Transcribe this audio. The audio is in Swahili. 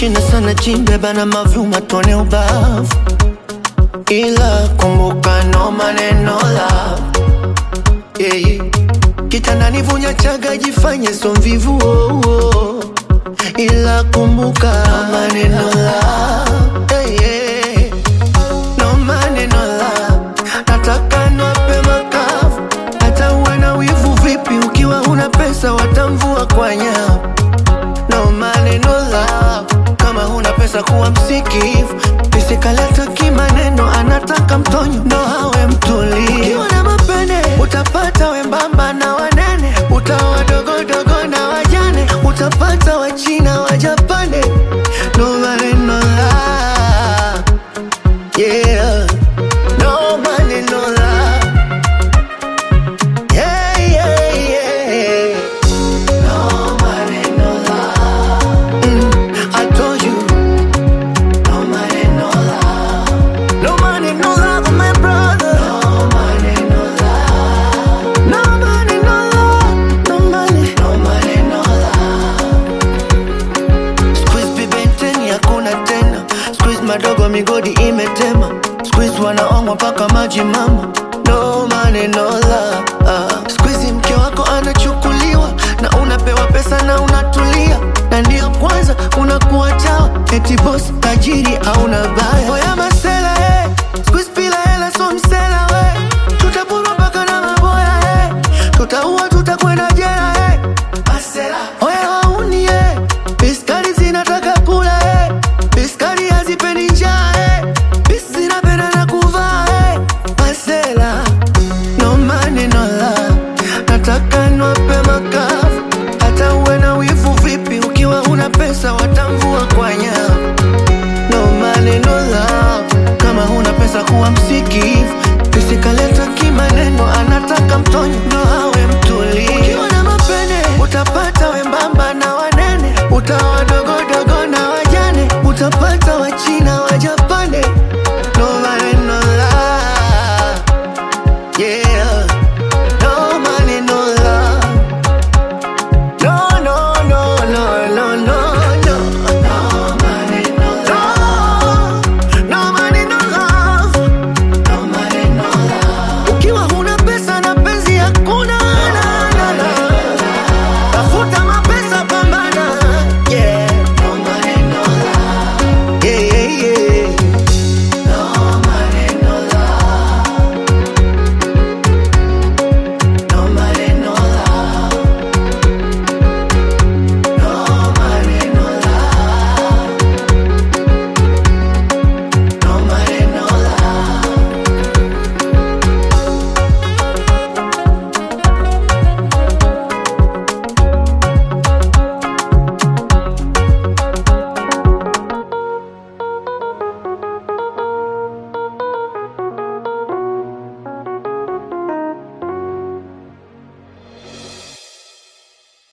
shina sana chimbe bana mavuma tone ubavu ila kumbuka no maneno love yeah. kitandani vunya chaga jifanye so mvivu oh, oh. ila kumbuka no maneno love yeah, yeah. no maneno love nataka nwape makavu hata uwe na wivu vipi ukiwa una pesa watamvua kwa nyavu no maneno love kama huna pesa kuwa msikivu pisikaleta kimaneno anataka mtonyo ndo hawe mtulivu ukiwa na mapene utapata wembamba na wanene utawa dogodogo na wajane utapata wachina wajapane no maneno love yeah no maneno love yeah yeah yeah no maneno love mm, I told you no maneno love no maneno love my brother no maneno love no maneno love no money no maneno love squeeze bibenteni hakuna tena squeeze madogo migodi imetema squeeze wanaongwa mpaka maji mama no maneno love uh. squeeze mke wako anachukuliwa na unapewa pesa na unatulia na ndio kwanza unakuwa chawa eti boss tajiri hauna baya